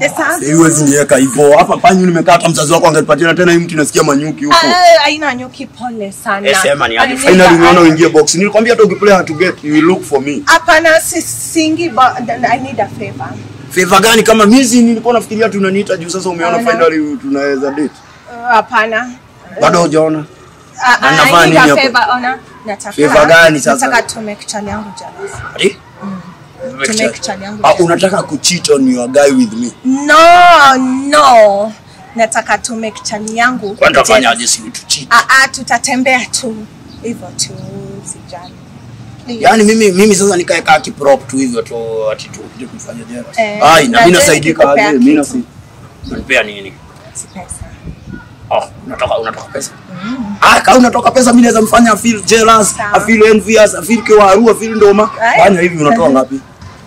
Desa. Siwezi niweka hivyo. Hapa panyu nimekaa hata mzazi wako angenipatia tena hii mtu nasikia manyuki huko. Ah, Haina nyuki pole sana. Eh, sema ni aje. Anita, Finally unaona I- uingie box. Nilikwambia hata ukiplay hard to get you will look for me. Hapana, si singi but I need a favor. Favor gani kama mizi nilikuwa nafikiria tunaniita juu sasa umeona Hapana. finally tunaweza date. Uh, Hapana. Bado hujaona? Ah, ah, Anafanya I need nini a hapo? favor, ona. Nataka. Favor gani sasa? Nataka tume kichali yangu jealous. Ati? Tume kichali yangu Ah, jealous. unataka kucheat on your guy with me. No, no. Nataka tume kichali yangu. Kwani jealous. tafanyaje si tu cheat? Ah, ah, tutatembea tu. Hivyo tu, sijali. Please. Yaani mimi mimi sasa nikae kaa kiprop tu hivyo tu ati tu kuje kufanya jealous. Eh, Ai, na mimi na nasaidika nikikupea aje? Mimi kitu. nasi. Unanipea nini? Si pesa. Oh, unatoka unatoka pesa. Ah, kama unatoka pesa mimi naweza mfanya a feel jealous, Sawa. a feel envious, a feel kiwaru, a feel ndoma. Ai. Fanya hivi unatoa ngapi?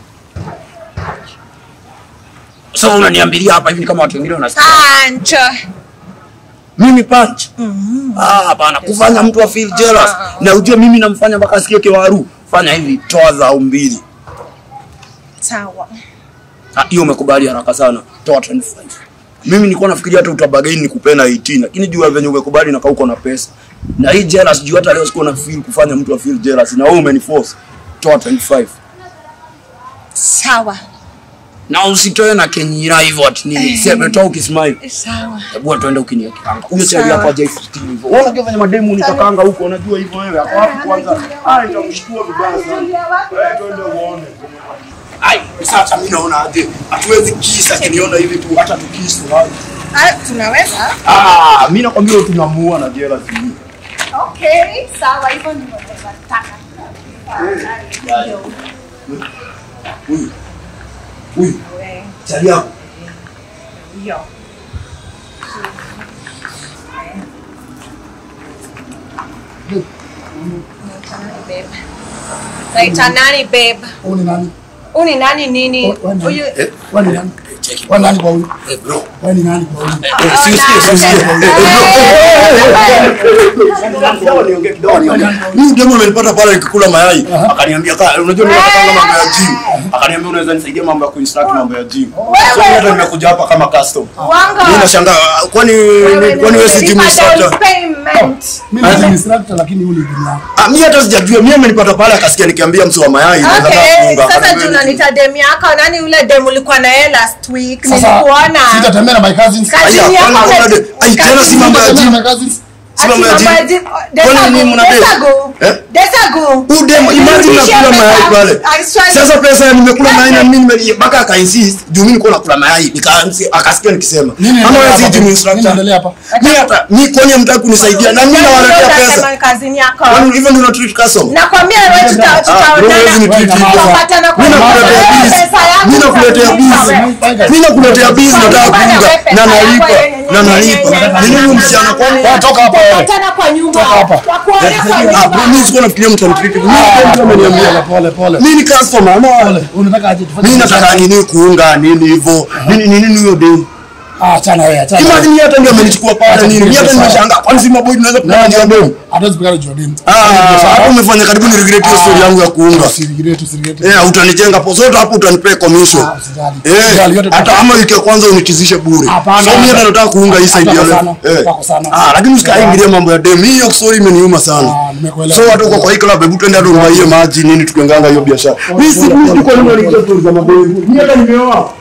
Sasa unaniambilia hapa hivi ni kama watu wengine wanasikia. Punch. Mimi punch. Ah, hapana, kufanya mtu a feel jealous. Na ujue mimi namfanya mpaka asikie kiwaru. Fanya hivi, toa dhao mbili. Sawa. Ah, hiyo umekubali haraka sana. Toa 25. Mimi nilikuwa nafikiria hata utabagaini nikupe na 18 lakini juu ya venye umekubali na kauko na pesa. Na hii jealous juu hata leo sikuwa na feel kufanya mtu a feel jealous na wewe umeniforce. Toa 25. Sawa. Na usitoe na kenyira hivyo ati nini. Sema toa ukismile. Sawa. Hebu tuende ukiniekanga. Huyo Sawa. chali yako hajaifikia hivyo. Wewe unajua venye mademu nitakanga huko unajua hivyo wewe. Hapo hapo kwanza. Ah, nitakushtua vibaya sana. Wewe twende uone. Ai, sasa mimi naona aje. Hatuwezi kisa kiniona hivi tu hata tukisu. Ah, tunaweza? Ah, mimi nakwambia tunamuua na jela zingine. Okay, sawa, hivyo ndivyo tunataka. Huyu. Huyu. We, Chali yako. yo. Naita nani babe? Huyu ni nani? Uni nani nini? Wewe ni Huyu Eh, Wewe ni nani? cheki. Wewe ni nani kwa huyu? Eh, bro. Wewe ni nani kwa huyu? Eh, si usikie, si usikie. Mimi demo amenipata pale nikikula mayai. Akaniambia kaa, unajua mimi nataka mambo ya gym. Akaniambia unaweza nisaidia mambo ya kuinstruct mambo ya gym. So mimi hata nimekuja hapa kama custom. Wango. Mimi nashangaa kwani kwani wewe si gym instructor? payment. Mimi ni instructor lakini huyu ni dunia. Ah, mimi hata sijajua. Mimi amenipata pale akasikia nikiambia msu wa mayai naweza Okay, kufunga. sasa Akaniambia juu unanita dem yako nani ule dem ulikuwa na yeye last week Sasa nilikuona. sitatembea na my cousins. Kazi Aya, yako kwani ume- unade- ai, tena si mambo ya Sitatembea gym. na my cousins. Si mambo ya Ati mambo ya gym. gym. Kwani Desagu, nini mnadai? Desagu, Eh? Desagu. Huyu demo imagine Nirudishie nakula mayai pesa. pale. I swear- Sasa pesa ya nimekula mayai na mimi nime mpaka aka insist juu mimi nilikuwa nakula mayai nikaanza akasikia nikisema. Nini Ama wewe si inaendelea gym hapa? instructor? Nini inaendelea hapa? Mimi hata mimi kwani hamtaki kunisaidia na mimi Ndio nawaletea unasema pesa. kazini yako. Kwani hivyo ndio unatreat customer? Nakwambia wewe tuta- Ah, bro, huwezi ni tutaonana. treat hivyo. Tutapatana kwa Mimi nakuletea nyumba. biz. Pesa yangu Mimi nakuletea biz. utakulipa wewe. Mimi nakuletea biz nataka kuunga na nalipa na nalipa. Ni nini msichana kwani? Wewe toka hapa wewe. Tutapatana kwa nyumba. Toka hapa. Wakuone kwa Ah, nyumba. bro, mimi sikuwa nafikiria mtu anitreat hivyo. Mimi ndio mtu ameniambia. Pole pole. Mimi ni customer ama Pole. Unataka aje tufanye? mimi nataka nini kuunga nini hivyo nini nini huyo demu Ah, achana wewe, achana. wewe. imagine hata ndio amenichukua pale nini mimi hata nimeshangaa kwani si maboy tunaweza kupata juu ya demu Hatuwezi kupigana juu ya demu. ah hapo umefanya karibu ni regret hiyo story yangu ya kuunga Usiregret, usiregret. eh utanijenga po zote hapo utanipea commission Ah, usijali. eh Usijali, yote hata ama wiki ya kwanza unitizishe bure Hapana. so mimi hata nataka kuunga hii side ya Wako leo sana, eh wako sana. ah lakini usikaingilia mambo ya demu hiyo story imeniuma sana Ah, nimekuelewa. so watu uko kwa hii club hebu twende hadi ununulie maji nini tukenganga hiyo biashara mimi si mimi kwa nini nalikuwa story za maboy mimi hata nimeoa